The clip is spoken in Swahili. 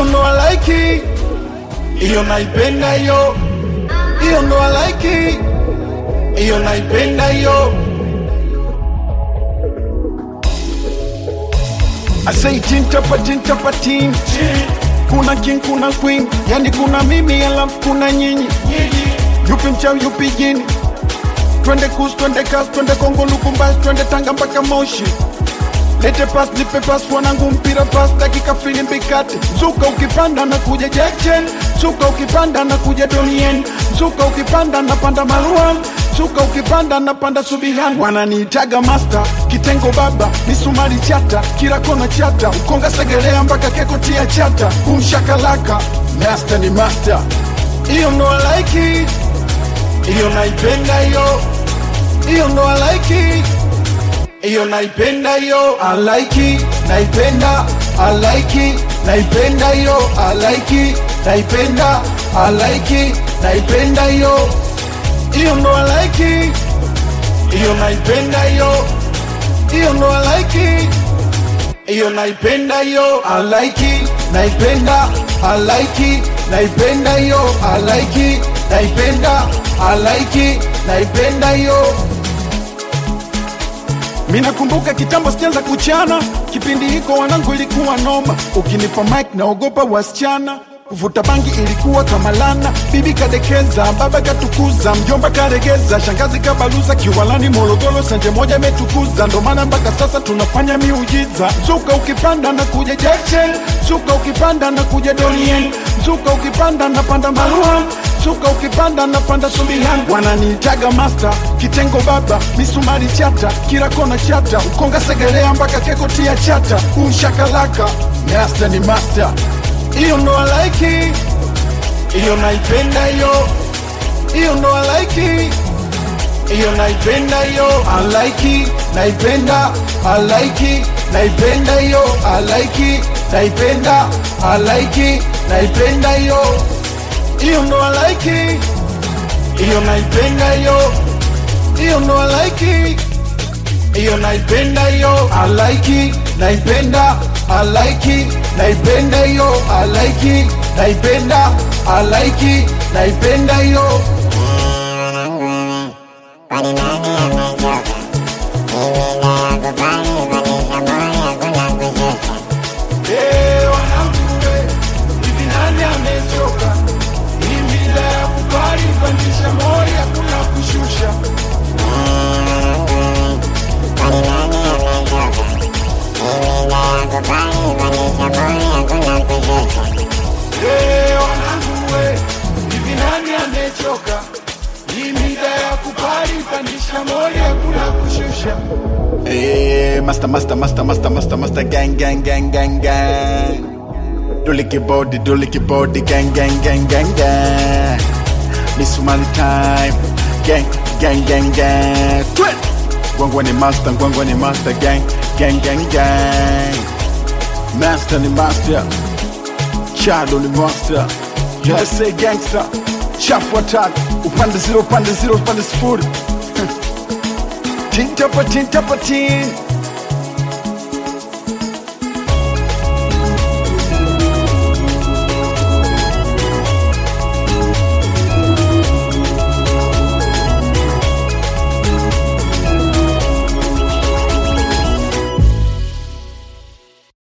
hiyo ndo I like it. hiyo naipenda hiyo hiyo ndo I like it. hiyo naipenda hiyo I say tin tapa tin tapa tin kuna king kuna queen yani kuna mimi alafu kuna nyinyi yupi mchawi yupi jini twende kus twende kas twende kongo lukumbasi twende tanga mpaka moshi lete pas nipe pas wanangu mpira pas dakika filimbi kati zuka ukipanda na kuja jackchen zuka ukipanda na kuja donien zuka ukipanda na panda maruan zuka ukipanda na panda subihan wananiitaga master kitengo baba misumari chata kila kona chata ukonga segelea mpaka keko tia chata kumshakalaka master ni master hiyo ndo I like it hiyo naipenda hiyo hiyo ndo I like it hiyo naipenda hiyo I like it naipenda I like it naipenda hiyo I like it naipenda I like it naipenda hiyo hiyo ndo I like it hiyo naipenda hiyo hiyo ndo I like it hiyo naipenda hiyo I like it naipenda I like it naipenda hiyo I like it naipenda I like it naipenda hiyo Minakumbuka kitambo sijaanza kuchana, kipindi hiko wanangu ilikuwa noma. Ukinipa mic naogopa wasichana, kuvuta bangi ilikuwa kama lana. Bibi kadekeza, baba katukuza, mjomba karegeza, shangazi kabaluza, kiwalani Morogoro sanje moja imetukuza. Ndo maana mpaka sasa tunafanya miujiza. Zuka ukipanda na kuja Jackson, zuka ukipanda na kuja Donien, zuka ukipanda na panda Maruhan Suka ukipanda na panda subihan wananiitaga master kitengo baba misumari chata kila kona chata ukonga segelea mpaka keko tia chata umshakalaka master ni master hiyo ndo I like it hiyo naipenda hiyo hiyo ndo I like it hiyo naipenda hiyo I like it naipenda I like it naipenda hiyo I like it naipenda I like it naipenda hiyo hiyo ndo I like it hiyo naipenda hiyo hiyo ndo I like it hiyo naipenda hiyo I like it naipenda I like it naipenda hiyo I like it naipenda I like it naipenda hiyo Kwani nani amechoka? Mimi nayakubali kupanisha moyo, hakuna kushusha. Eh, wanangu we, hivi nani amechoka? Hii mila ya kukali pandisha mori hakuna kushusha. Kwani nani amechoka? Mimi nayakubali kupanisha moyo, hakuna kushusha. Eh, wanangu we, hivi nani amechoka? Hii mila ya kukali pandisha mori hakuna kushusha. Eh, master, master, master, master, master, master, gang, gang, gang, gang, gang. Do licky body, do licky body, gang, gang, gang, gang, gang. Miss Somali time, gang, gang, gang, gang. Twit. Gwangwa ni master, gwangwa ni master, gang, gang, gang, gang. Master ni master, Chado ni master. USA gangster, chafu attack, upande zero, upande zero, upande sifuri. Tin tapa tin tapa tin